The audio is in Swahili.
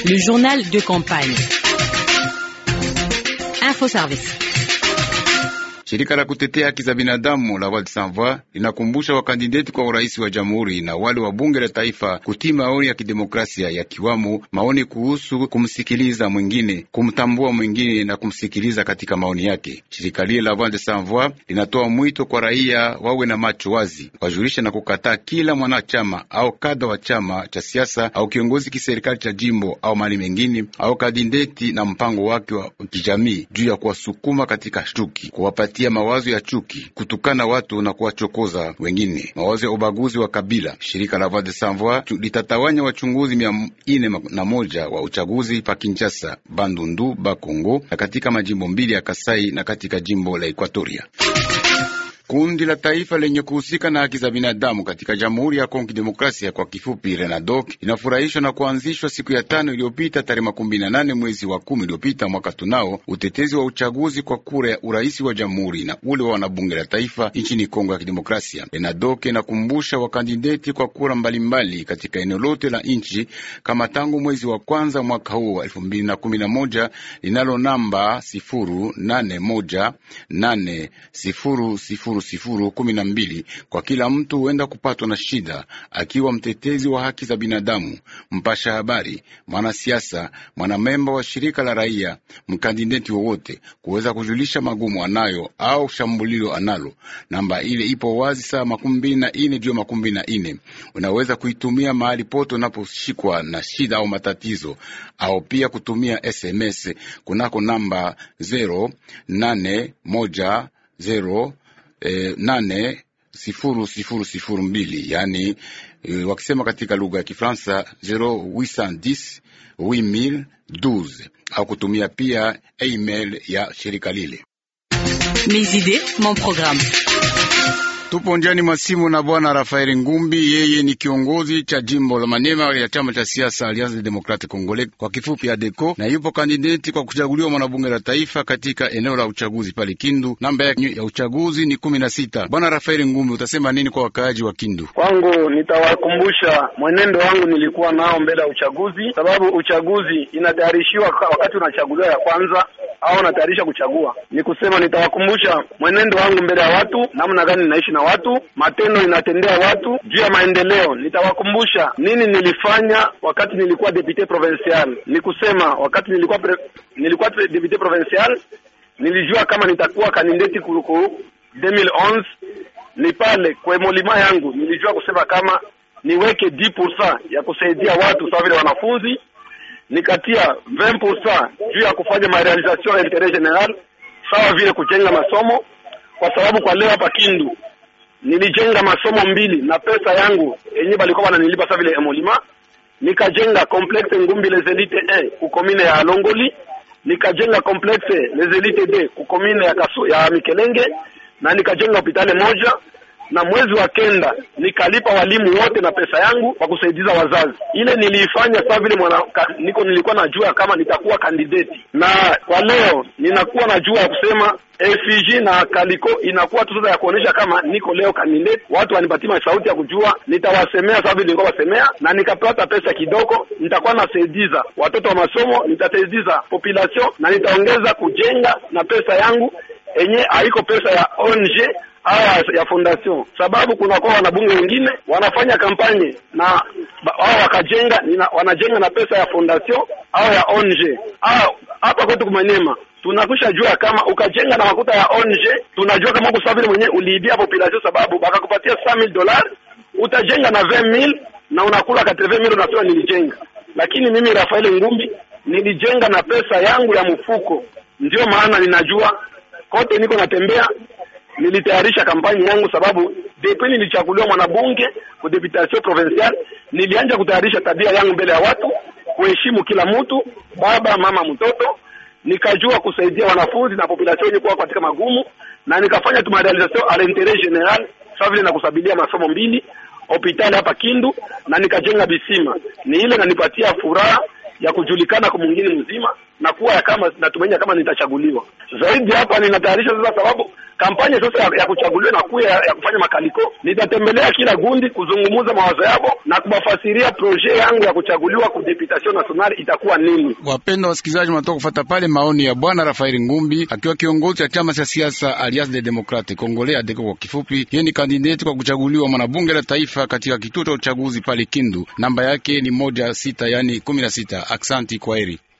Le journal de campagne. Info Service. Shirika la kutetea haki za binadamu la Voix sans Voix linakumbusha wakandideti kwa urais wa jamhuri na wale wa bunge la taifa kutii maoni ya kidemokrasia yakiwamo maoni kuhusu kumsikiliza mwingine, kumtambua mwingine na kumsikiliza katika maoni yake. Shirika lile la Voix sans Voix linatoa mwito kwa raia wawe na macho wazi, wajulishe na kukataa kila mwanachama au kada wa chama cha siasa au kiongozi kiserikali cha jimbo au mali mengine au kandideti na mpango wake wa kijamii juu ya kuwasukuma katika chuki, kuwapatia mawazo ya chuki, kutukana watu na kuwachokoza wengine, mawazo ya ubaguzi wa kabila. Shirika la Voix des Sans Voix litatawanya wachunguzi mia ine na moja wa uchaguzi pa Kinshasa, Bandundu, Bakongo na katika majimbo mbili ya Kasai na katika jimbo la Ekwatoria. Kundi la taifa lenye kuhusika na haki za binadamu katika Jamhuri ya Kongo Demokrasia, kwa kifupi RENADOC, inafurahishwa na kuanzishwa siku ya tano iliyopita tarehe makumi na nane mwezi wa kumi iliyopita mwaka tunao utetezi wa uchaguzi kwa kura ya urais wa jamhuri na ule wa wanabunge la taifa nchini Kongo ya Kidemokrasia. RENADOC inakumbusha wakandideti kwa kura mbalimbali mbali katika eneo lote la nchi kama tangu mwezi wa kwanza mwaka huu wa elfu mbili na kumi na moja linalo namba sifuru nane moja nane sifuru sifuru sifuru kumi na mbili kwa kila mtu huenda kupatwa na shida, akiwa mtetezi wa haki za binadamu, mpasha habari, mwanasiasa, mwanamemba wa shirika la raia, mkandideti wowote kuweza kujulisha magumu anayo au shambulio analo. Namba ile ipo wazi saa makumi mbili na ine juu makumi mbili na ine. Unaweza kuitumia mahali pote unaposhikwa na shida au matatizo, au pia kutumia SMS kunako namba zero nane moja zero Eh, nane sifuru sifuru sifuru mbili yani eh, wakisema katika lugha ya Kifaransa 0810 8012 au kutumia pia email ya shirika lile. Mes idées, mon programme. Tupo njiani mwa simu na bwana Rafael Ngumbi, yeye ni kiongozi cha jimbo la Maniema ya chama cha siasa Alliance des Democrates Congolais, kwa kifupi ADECO, na yupo kandideti kwa kuchaguliwa mwanabunge la taifa katika eneo la uchaguzi pale Kindu. Namba ya uchaguzi ni kumi na sita. Bwana Rafael Ngumbi, utasema nini kwa wakaaji wa Kindu? Kwangu nitawakumbusha mwenendo wangu nilikuwa nao mbele ya uchaguzi, sababu uchaguzi inatayarishiwa wakati unachaguliwa ya kwanza au unatayarisha kuchagua. Ni kusema nitawakumbusha mwenendo wangu mbele ya watu, namna gani ninaishi na watu, matendo ninatendea watu juu ya maendeleo. Nitawakumbusha nini nilifanya wakati nilikuwa député provincial. Ni kusema wakati nilikuwa pre, nilikuwa député provincial nilijua kama nitakuwa kandidati kuruku 2011 ni pale kwa molima yangu nilijua kusema kama niweke 10% ya kusaidia watu sawa vile wanafunzi nikatia 20% juu ya kufanya marealisation ya interet general sawa vile kujenga masomo, kwa sababu kwa leo hapa Kindu nilijenga masomo mbili na pesa yangu yenyewe balikuwa wananilipa sawa vile emolima. Nikajenga complexe Ngumbi les Elites 1 ku commune ya Longoli, nikajenga complexe les Elites 2 ku commune ya Kasu, ya Mikelenge na nikajenga hospitali moja na mwezi wa kenda nikalipa walimu wote na pesa yangu kwa kusaidiza wazazi. Ile niliifanya sawa vile mwana niko nilikuwa najua kama nitakuwa kandidati, na kwa leo ninakuwa najua ya kusema FG na Kaliko inakuwa tu sasa ya kuonesha kama niko leo kandidati, watu wanipatia sauti ya kujua, nitawasemea sawa vile nilikuwa wasemea, na nikapata pesa kidogo, nitakuwa nasaidiza watoto wa masomo, nitasaidiza population na nitaongeza kujenga na pesa yangu enye haiko pesa ya ONG aya ya fondation, sababu kuna kwa wanabunge wengine wanafanya kampanye na wao wakajenga nina, wanajenga na pesa ya fondation au ya ONG. Hapa kwetu Kumanyema tunakwisha jua kama ukajenga na makuta ya ONG, tunajua kama uko sawa mwenyewe uliibia population, sababu bakakupatia 100000 dollars utajenga na 20000 na unakula 80000 unasema nilijenga. Lakini mimi Rafael Ngumbi nilijenga na pesa yangu ya mfuko, ndio maana ninajua kote niko natembea nilitayarisha kampani yangu sababu depuis nilichaguliwa mwanabunge ku deputation provincial, nilianja kutayarisha tabia yangu mbele ya watu, kuheshimu kila mtu, baba mama, mtoto. Nikajua kusaidia wanafunzi na population yenye kuwa katika magumu, na nikafanya tuma realisation a l'interet general, sawa vile na kusabilia masomo mbili hospitali hapa Kindu, na nikajenga bisima. Ni ile nanipatia furaha ya kujulikana kwa mwingine mzima na kuwa ya kama natumaini kama nitachaguliwa. Zaidi hapa ninatayarisha sasa, sababu kampanya sasa ya, ya kuchaguliwa na kuya ya, ya kufanya makaliko, nitatembelea kila gundi kuzungumuza mawazo yao na kubafasiria proje yangu ya kuchaguliwa ku deputation nationale itakuwa nini. Wapendwa wasikilizaji, mnatoka kufuata pale maoni ya bwana Rafaeli Ngumbi akiwa kiongozi cha chama cha siasa Alliance des Democrates Congolais ADECO kwa kifupi. Yeye ni kandidati kwa kuchaguliwa mwanabunge la taifa katika kituo cha uchaguzi pale Kindu. Namba yake ni moja sita, yani kumi na sita. Aksanti, kwaheri.